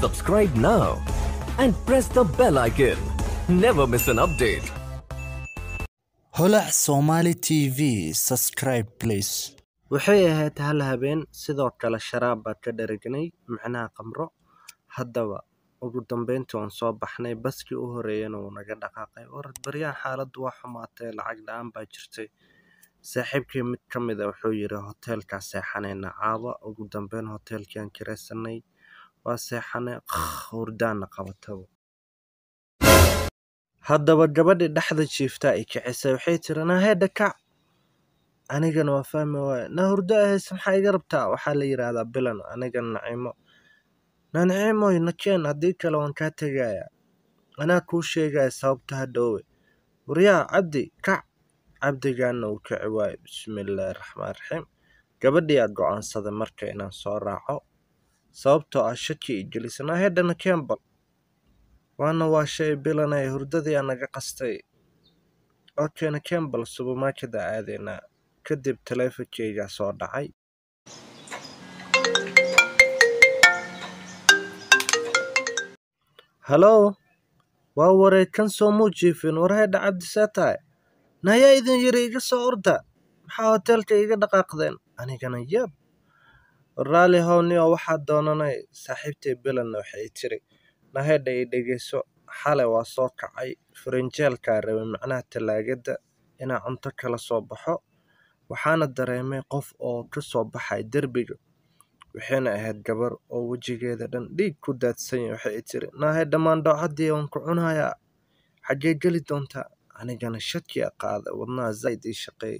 Subscribe now and press the bell icon. Never miss an update. holac somali tv subscribe please waxay ahayd hal habeen sidoo kale sharaab baa ka dharagnay macnaha qamro haddaba ugu dambeyntii waan soo baxnay baskii u horeeyana wuu naga dhaqaaqay warad baryahan xaaladdu waa xumaatay lacag la-aan baa jirtay saaxiibkii mid ka mid a wuxuu yidhi hoteelkaa seexanayna caawa ugu dambeyn hoteelkiaan kiraysanay waa seexanay hurdaana qabataba haddaba gabadhii dhexda jiiftaa ay kicisay waxay tiri naahedha kac anigana waa fahmi waaya na hurdo ahayse maxaa iga rabtaa waxaa la yidhaahdaa bilan anigana naciimo na naciimoy nakeen haddii kale waan kaa tegayaa anaa kuu sheegaya sababta hadhoowe waryaa cabdi kac cabdigaana uu kici waayo bismillaahi raxmaan raxiim gabadhiyaa go-aansaday marka inaan soo raaco sababtoo ah shaki i gelisa naahedha nakeen bal waana waa shay bilanay hurdadii aa naga qastay okena kembal subermarkeda aadeynaa kadib taleefonkeygaa soo dhacay halow waa wareegkan soo muu jiifin warheedha cabdi see tahay nayaa idin yiri iga soo orda maxaa hoteelka iga dhaqaaqdeen anigana yab raali howniyo waxaa doonanay saaxiibtay bilanna waxay tiri nahedha i dhegeyso xalay waa soo kacay farinjeelkaa rabay macnaha tallaagada inaa cunto kala soo baxo waxaana dareemay qof oo ka soo baxay derbiga waxayna ahayd gabar oo wejigeeda dhan dhiig ku daadsanya waxay tiri naahedha maandhoocaddii waan ku cunayaa xaggee geli doontaa anigana shakiya qaaday wadnaha zaa'id ii shaqeeyay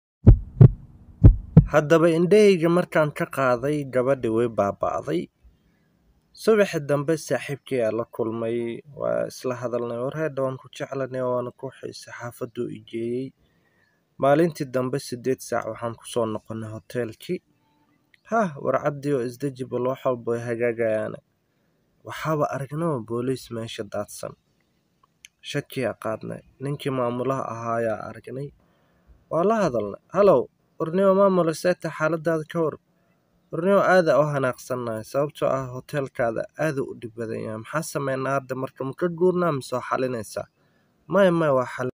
haddaba indhahayga markaan ka qaaday gabadhi way baaba'day subaxi dambe saaxiibkii aa la kulmay waa isla hadalnay warheedha waan ku jeclanay waana ku xiisay xaafaduu i geeyey maalintii dambe siddeed saac waxaan kusoo noqonay hoteelkii hah war cabdi oo isdejibal wax walba way hagaagayaane waxaaba aragnaba booliis meesha daadsan shakiyaa qaadnay ninkii maamulaha ahaayaa aragnay waa la hadalnay halow warnimo maamula seeta xaaladaada ka war warnimo aada u hanaaqsannahay sababtoo ah hoteelkaada aada u dhib badan yahay maxaa sameynaa hadda marka ma ka guurnaa misoo xalinaysaa maya maya waa xali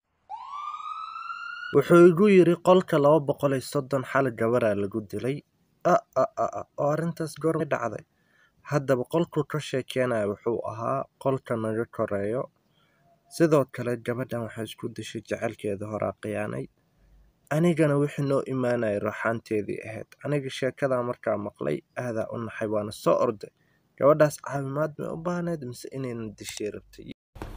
wuxuu igu yidhi qolka laba boqol iyo soddon xal gabaraa lagu dilay a a a a oo arrintaas goormay dhacday haddaba qolkuu ka sheekeenaya wuxuu ahaa qolka naga koreeyo sidoo kale gabadhan waxay isku dishay jecelkeeda horaa khiyaanay anigana wixii noo imaanayay rooxaanteedii ahayd aniga sheekadaa markaa maqlay aadaa u naxay waana soo orday gabadhaas caawimaad may u baahneyd mise inayna dishay rabtay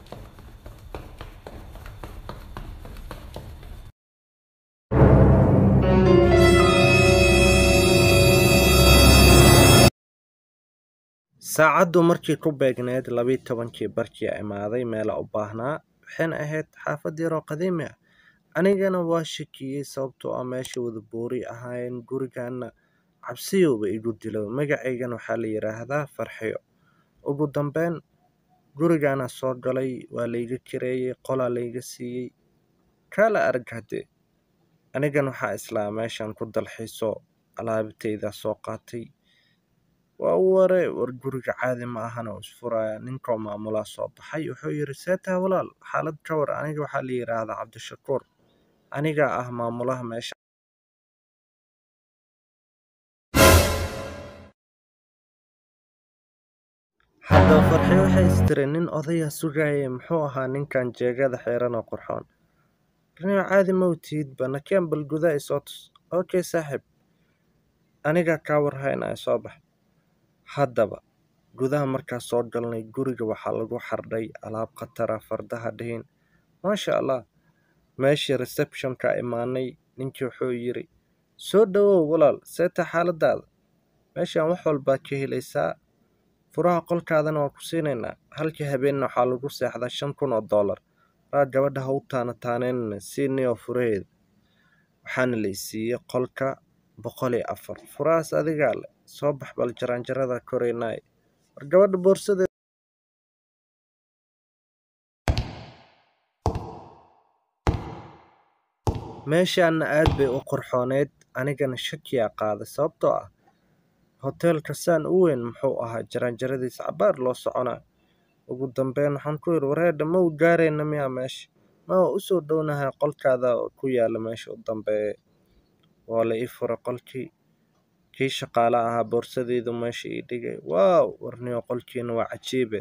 saacaddu markii ku beegneyd labiiyo tobankii barkii imaaday meela u baahnaa waxayna ahayd xaafad yaroo qadiimi ah anigana waa shakiyey sababtoo ah meesha wada boori ahaayeen gurigaana cabsiyowba igu dilo magacaygana waxaa la yidhaahdaa farxiyo ugu dambeyn gurigaana soo galay waa layga kireeyey qolaa layga siiyey kaala arag haddee anigana waxaa islaa meeshan ku dalxiiso alaabtaydaa soo qaatay waa ware war guriga caadi ma ahana oo isfuraya ninkoo maamulaa soo baxay wuxuu yidhi seetaa walaal xaalad ka war aniga waxaa la yidhaahdaa cabdishakuur anigaa ah maamulaha meesha haddaba farxiyo waxay istiri nin odaya sugayay muxuu ahaa ninkan jeegada xiran oo qurxoon rniyo caadi ma utiidba nakeen bal gudaa isoo tus okay saaxiib anigaa kaa warhaynaya soo bax haddaba gudaha markaa soo galnay guriga waxaa lagu xardhay alaab khatara fardaha dhihin maasha allah meeshii receptionka imaanay ninkii wuxuu yidhi soo dhowow walaal seeta xaaladaada meeshaan wax walbaad ka helaysaa furaha qolkaadana waa ku siinaynaa halkii habeenna waxaa lagu seexdaa shan kun oo dollar raa gabadha ha u taana taaneynana siinayoo furaheeda waxaana la isiiyey qolka boqol iyo afar furahaas adigaa leh soo bax bal jaraanjarada koraynaay war gabadha boorsada meeshaana aad bay u qurxooneyd anigana shakiyaa qaaday sababtoo ah hoteelka saan u weyn muxuu ahaa jaraanjaradiisa cabaar loo soconaa ugu dambeyn waxaan ku yidhi wareedha ma u gaarayna miyaa meesha ma waa usoo dhownahay qolkaada oo ku yaala meesha u dambeeya waa la ii furay qolkii kii shaqaale ahaa boorsadeydu meesha ii dhigay waaw warniyo qolkiina waa cajiibe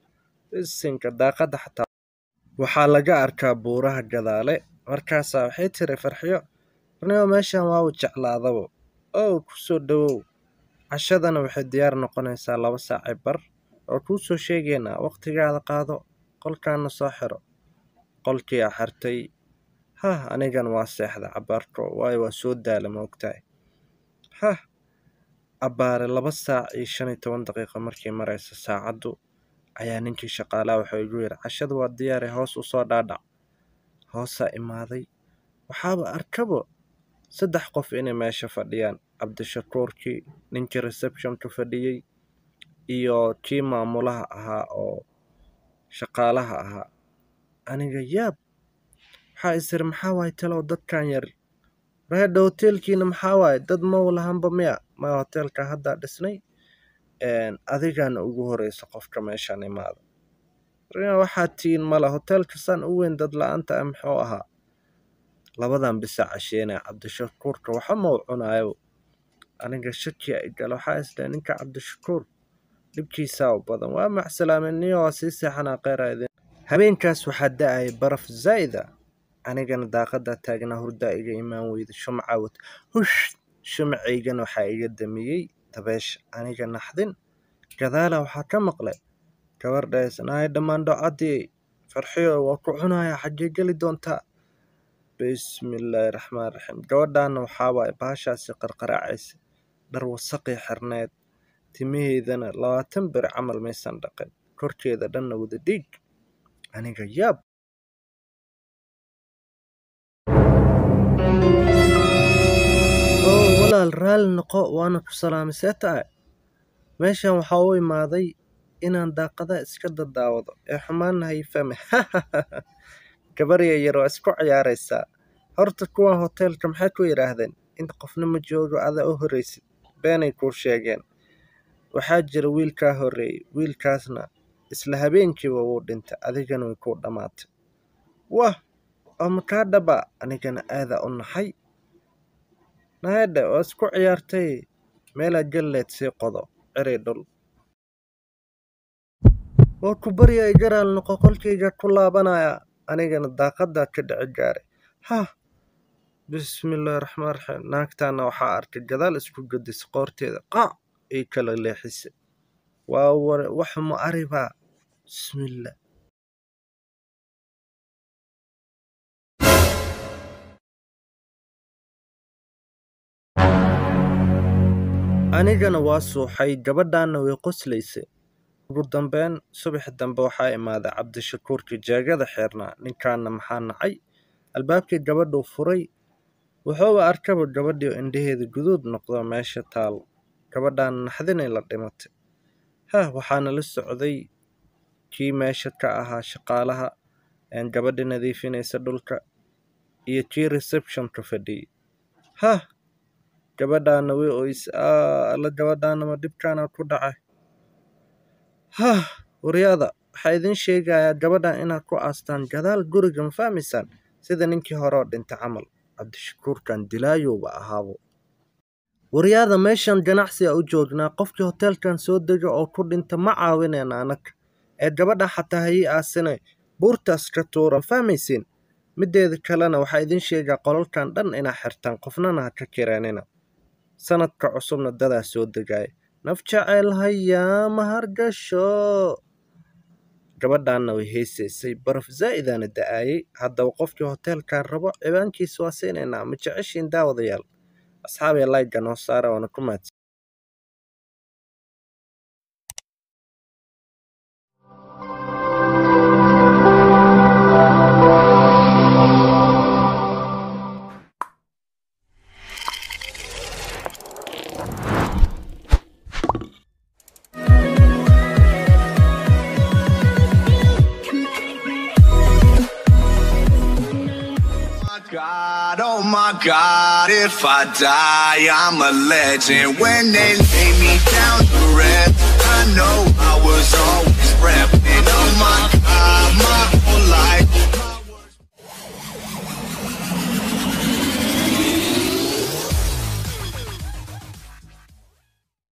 isinka daaqadda xataa waxaa laga arkaa buuraha gadaale markaasaa waxay tiri farxiyo warniyo meeshan waa u jeclaadabo ow kusoo dhowow cashadana waxay diyaar noqonaysaa laba saacay bar oo kuu soo sheegaynaa waqtigaada qaado qolkaana soo xiro qolkii a xirtay hah anigan waa seexda cabaarko waayo waa soo daala ma ogtahay hah abbaare laba saac iyo shan iyo toban daqiiqo markii maraysa saacaddu ayaa ninkii shaqaalaha wuxuu igu yidhi cashadu waa diyaare hoos u soo dhaadhac hoosaa imaaday waxaaba arkabo saddex qof inay meesha fadhiyaan cabdishakuurkii ninkii receptionka fadhiyey iyo kii maamulaha ahaa oo shaqaalaha ahaa aniga yaab waxaa isiri maxaa waaye talow dadkan yar reedha hoteelkiina maxaa waaye dad ma lahanba miya maya hoteelka haddaa dhisnay adigaana ugu horeysa qofka meeshaan imaada waxaa tiin mala hoteelka saan u weyn dad la-aanta ah muxuu ahaa labadan bisa casheynaya cabdishakuurka waxa mau cunaayo aniga shakiya igala waxaa isdhahay ninka cabdishakuur dhibkiisaa u badan waa macsalaameniyo waa sii seexanaa kheyra idin habeenkaas waxaa da-ayay baraf zaa'ida anigana daaqadaa taagnaa hurdaa iga imaan weyda shumca wata hush shumcaygana waxaa iga damiyey dabeesha aniga naxdin gadaala waxaa ka maqlay gabardhays nahay dhammaan dhocadii farxiyo waa ku cunaya xaggee geli doontaa bismillaahi raxmaan raxiim gabadhaana waxaa waaye baashaasi qarqaraacaysa dhar wasaqii xirneed timaheedana labaatan beri camal maysan dhaqin korkeeda dhanna wada dhiig aniga yaab oo walaal raalli noqo waana ku salaamay see tahay meeshan waxaa u imaaday inaan daaqada iska dadaawado ee xumaanna hay fahme gabarya yar waa isku ciyaaraysaa horta kuwan hoteelka maxay ku yidhaahdeen inta qofna ma joogo adaa u horreysid beenay kuu sheegeen waxaa jira wiilkaa horreeyey wiilkaasna isla habeenkiiba wuu dhintay adigana way kuu dhammaatay wah oo makaa dhaba anigana aadaa u naxay naadhe waa isku ciyaartay meelaa galleed sii qodo ciray dhul waa ku barya ay garaal noqo qolkayga ku laabanaya anigana daaqadaa ka dhici gaaray hah bismillaahi raxmaan raxiim naagtaana waxaa arkay gadaal isku gadisay qoorteeda qaac ay kala leexisay waa ware waxuma aribaa bismillah anigana waa suuxay gabadhaana way qoslaysay ugu dambeyn subax dambe waxaa imaaday cabdishakuurkii jeegada xeernaa ninkaana maxaa nacay albaabkii gabadhuu furay wuxuuba arkaba gabadhii oo indhaheeda guduud noqdo meesha taal gabadhaana naxdinay la dhimatay hah waxaana la socday kii meesha ka ahaa shaqaalaha gabadhi nadiifinaysa dhulka iyo kii receptionka fadhiyey hah gabadhaana way oys alla gabadhaana ma dhibkaana ku dhacay hah waryaada waxaa idin sheegayaa gabadhan inaad ku aastaan gadaal guriga ma fahmaysaan sida ninkii hore oo dhintay camal cabdishakuurkan dilaayowba ahaabo waryaada meeshan ganacsi a u joognaa qofkii hoteelkan soo dega oo ku dhinta ma caawinayna anaka ee gabadha xataa hayii aasine buurtaas ka tuura ma fahmaysiin mideeda kalena waxaa idin sheegaa qolalkan dhan inaa xirtaan qofnana ha ka kireenina sanadka cusubna dadaa soo degaaya naf jecel hayaa ma hargasho gabadhaanna way haysaysay baraf zaa'idaana da-aayay haddaba qofkii hoteelkan rabo cibaankiisa waa siinaynaa ma jeceshiin daawadayaal asxaabee layga noo saara waana ku mahadsan God, oh my God, if I die, I'm a legend. When they lay me down